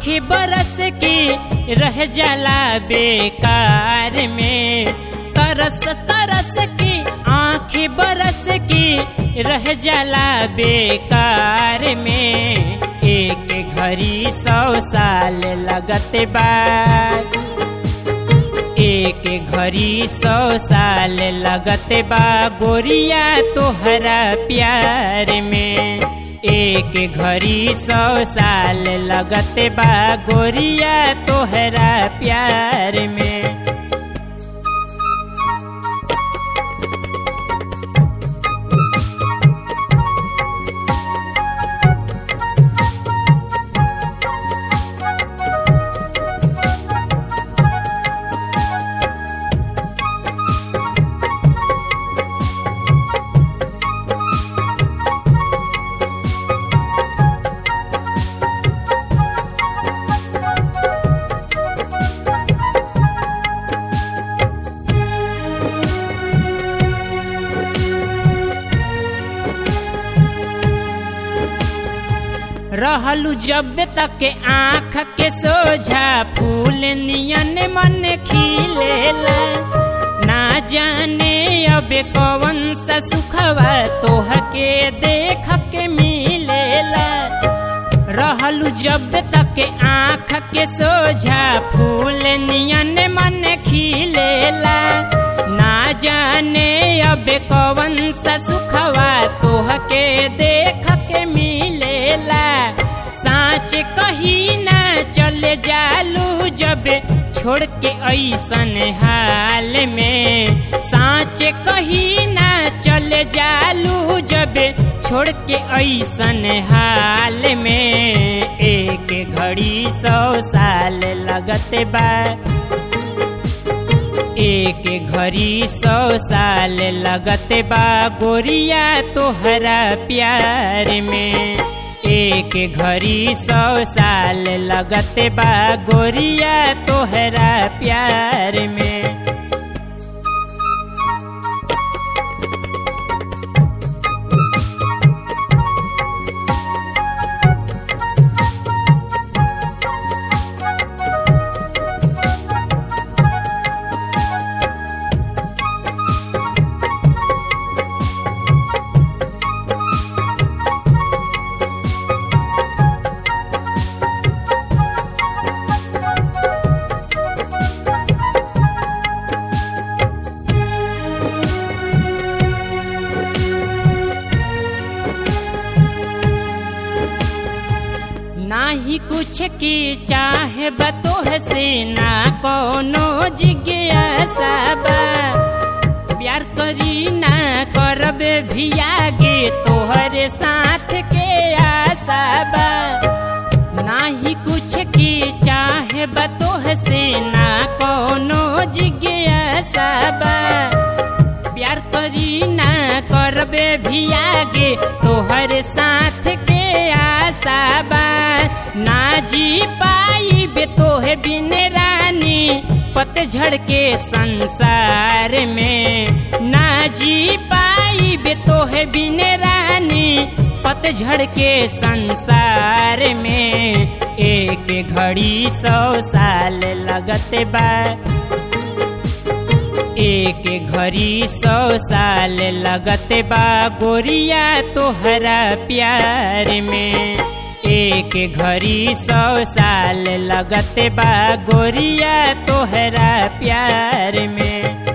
आँखी बरस की रह जाला बेकार में तरस तरस की आँखी बरस की रह जाला बेकार में एक घड़ी सौ साल लगत बाद एक घड़ी सौ साल लगत बा गोरिया तोहरा प्यार में एक घड़ी सौ साल लगत बा गोरिया तोहरा प्यार में रहलू जब तक आँख के सोझा फूल नियन मन खिलेला ना जाने अब कौन सा सुखवा तोह के देख के मिलेला रहलू जब तक आँख के सोझा फूल नियन मन खिलेला ना जाने अब कौन सा सुखवा तोह के देख के मिलेला साँच कही ना चले जालू जब छोड़ के ऐसन हाल में साँच कही ना चले जालू जब छोड़ के ऐसन हाल में एक घड़ी सौ साल लगत बा एक घड़ी सौ साल लगत बा गोरिया तोहरा प्यार में एक घड़ी सौ साल लगत बा गोरिया तोहरा प्यार में नाही कुछ की चाहे बतोह से ना कोनो जिज्ञासा बा प्यार करी ना करबे भी आगे तोहरे साथ के आशा बा नाही कुछ की चाहे बतोह से ना कोनो जिज्ञासा बा प्यार करी ना करबे भी आगे तोहर साथ के आशा बा ना जी पाई बे तोहे बिन रानी पतझड़ के संसार में ना जी पाई बे तोहे बिन रानी पतझड़ के संसार में एक घड़ी सौ साल लगत बा एक घड़ी सौ साल लगत बा गोरिया तोहरा प्यार में एक घड़ी सौ साल लगत बा गोरिया तोहरा प्यार में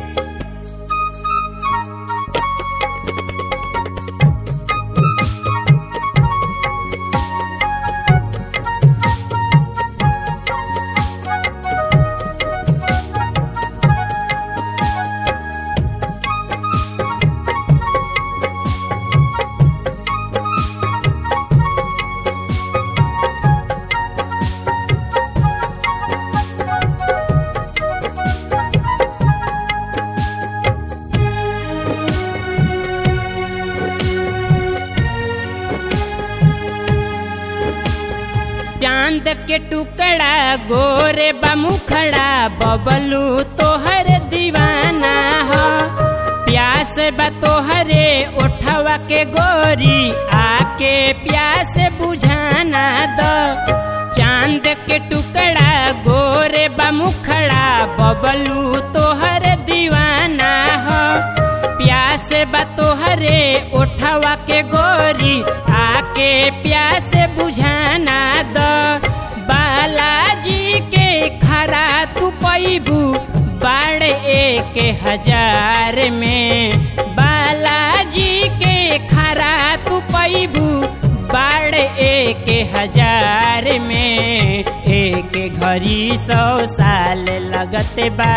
चांद के टुकड़ा गोरे बमुखड़ा बबलू तोहर दीवाना हो प्यास बा तोहरे ओठवा के गोरी आके प्यास बुझाना दो चांद के के टुकड़ा गोरे बमुखड़ा बबलू तोहर दीवाना हो प्यास बा तोहरे ओठवा के गोरी आके प्यास बुझाना द बालाजी के खरा तू पैबू बाढ़ एक हजार में बालाजी के खरा तू पैबू बाढ़ एक हजार में एक घड़ी सौ साल लगते बा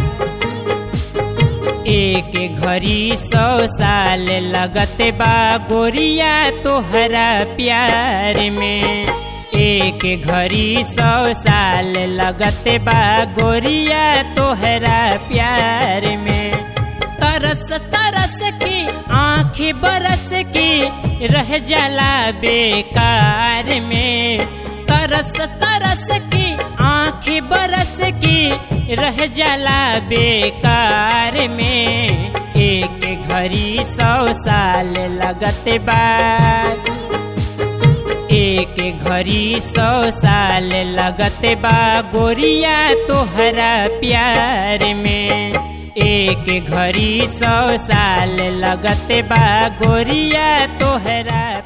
एक घड़ी सौ साल लगते बा गोरिया तोहरा प्यार में एक घड़ी सौ साल लगते बा गोरिया तोहरा प्यार में तरस तरस की आँखें बरस की रह जाला बेकार में तरस तरस की आँखें बरस की रह जाला बेकार में एक घड़ी सौ साल लगते बाद एक घड़ी सौ साल लगते बा गोरिया तोहरा प्यार में एक घड़ी सौ साल लगते बा गोरिया तोहरा